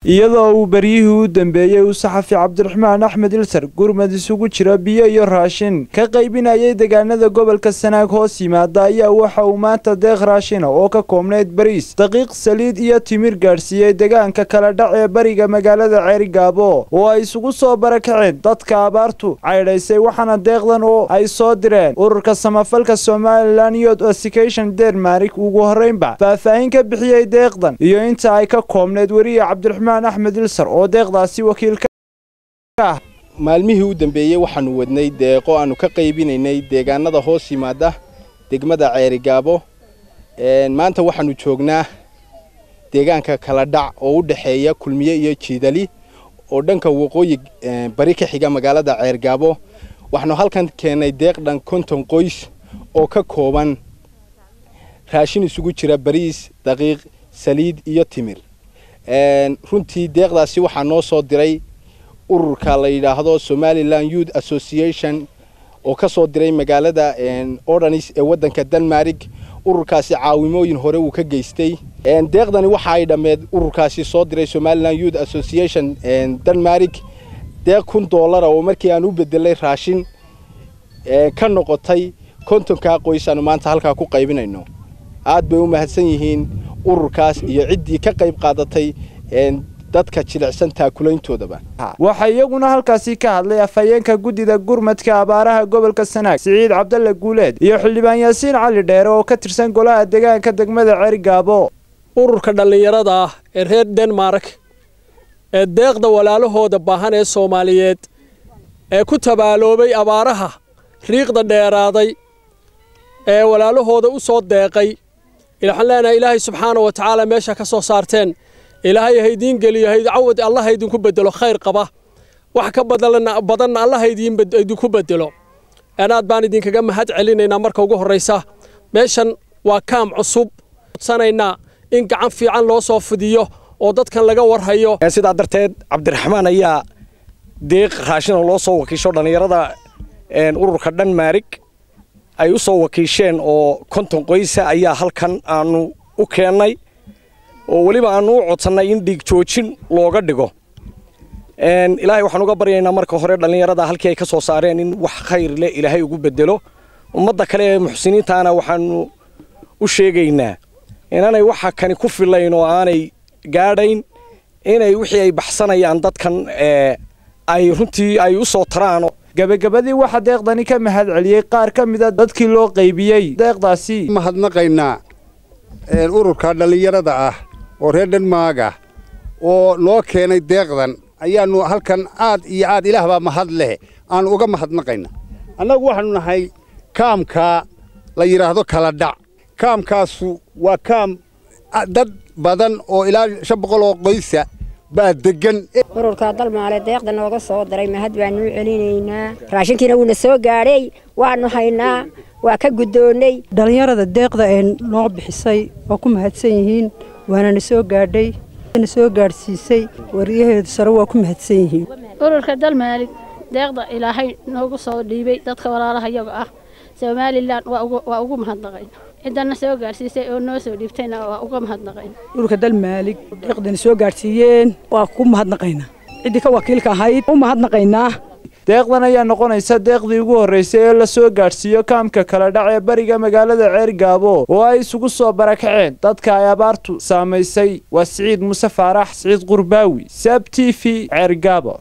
iyadoo uu beryihii u dambeeyey uu saxafi cabdiraxmaan axmed ilsar gurmad isugu jira biyo iyo raashin ka qaybinayay deegaanada gobolka sanaag hoos yimaada ayaa waxa uu maanta deeq raashina oo ka koobnayd bariis daqiiq saliid iyo timir gaadhsiiyey deegaanka kala dhac ee bariga magaalada ceerigaabo oo ay isugu soo barakaceen dadka abaartu caydhaysay waxaana deeqdan oo ay soo direen ururka samafalka somalilan youth association denmark ugu horreynba faahfaahin ka bixiyey deeqdan iyo inta ay ka koobnayd weriye cabdiraxmaan axmed ilsar oo deeqdaasi wakiil ka ah maalmihii u dambeeyey waxaannu wadnay deeqo aannu ka qaybinaynay deegaanada hoos yimaada degmada ceerigaabo maanta waxaannu joognaa deegaanka kala dhac oo u dhexeeya kulmiye iyo jiidali oo dhanka waqooyi bari ka xiga magaalada ceergaabo waxaanu halkan keennay deeq dhan konton qoys oo ka kooban raashin isugu jira bariis daqiiq saliid iyo timir runtii deeqdaasi waxaa noo soo diray ururka la yidhaahdo somalilan youth association oo ka soo diray magaalada ordanis ee waddanka denmark ururkaasi caawimooyin hore uu ka geystay deeqdani waxa ay dhammeed ururkaasi soo diray somalilan youth association denmark deeq kun doolara oo markii aan u bedelay raashin ka noqotay kontonkaa qoys aanu maanta halkaa ku qaybinayno aad bay u mahadsan yihiin ururkaas iyo ciddii ka qayb qaadatay dadka jilicsan taakulayntoodaba waxaa iyaguna halkaasi ka hadlay afhayeenka guddida gurmadka abaaraha gobolka sanaag siciid cabdalle guuleed iyo xildhibaan yaasiin cali dheere oo ka tirsan golaha deegaanka degmada ceerigaabo ururka dhallinyarada ah ee reer denmark ee deeqda walaalahooda baahan ee soomaaliyeed ee ku tabaaloobay abaaraha riiqda dheeraaday ee walaalahooda u soo deeqay waxaan leenahay ilaahay subxaana wa tacaala meesha ka soo saarteen ilaahay haydiin geliyo cawad allah haydinku bedelo khayr qaba wax ka badanna allah haydinku bedelo aad baan idinkaga mahad celinaynaa marka ugu horraysa meeshan waa kaam cusub codsanaynaa in gacan fiican loo soo fidiyo oo dadkan laga warhayo sidaa darteed cabdiraxmaan ayaa deeq raashina loo soo wakiisho dhallinyarada ururka dhanmaarig ay u soo wakiisheen oo konton qoysa ayaa halkan aanu u keennay oo weliba aanu u codsannay in dhiig joojin looga dhigo ilaahay waxaan uga baryaynaa marka hore dhallinyarada halkii ay ka soo saareen in wax khayr leh ilaahay ugu bedelo ummadda kale ee muxsiniintaana waxaanu u sheegaynaa inaanay waxa kani ku filayn oo aanay gaadhayn inay wixii ay baxsanayaan dadkan ay runtii ay u soo taraan gabagabadii waxaa deeqdani ka mahad celiyey qaar ka mida dadkii loo qaybiyey deeqdaasi mahadnaqaynaa ururka dhallinyarada ah oo reer dhanmaaga oo loo keenay deeqdan ayaannu halkan aad iyo aad ilaahbaa mahad leh aannu uga mahadnaqayna annagu waxaannu nahay kaamkaa la yidhaahdo kala dhac kaamkaasu waa kaam dad badan oo ilaa shan boqol oo qoysa baa deggan ururka dalmaale deeqda nooga soo diray mahad baannu u celinaynaa raashinkiina wuuna soo gaadhay waannu haynaa waa ka guddoonnay dhallinyarada deeqda ee noo bixisay waa ku mahadsan yihiin waana na soo gaadhay na soo gaadhsiisay wariyaheedu sare waa ku mahadsan yihiin ururka dalmaalig deeqda ilaahay noogu soo dhiibay dadka walaalaha yaga ah somalilan waa ugu mahadnaqayn ciddana soo gaadhsiisay oo noo soo dhiibtayna waa uga mahadnaqayn ururka dalmaalig deeqdana soo gaadhsiiyeen waa ku mahadnaqaynaa ciddii ka wakiilka ahayd u mahadnaqaynaa deeqdan ayaa noqonaysa deeqdii ugu horraysay ee la soo gaadhsiiyo kaamka kala dhac ee bariga magaalada ceerigaabo oo ay isugu soo barakaceen dadka ay abaartu saamaysay waa siciid muuse faarax siciid qurbaawi saab t v ceerigaabo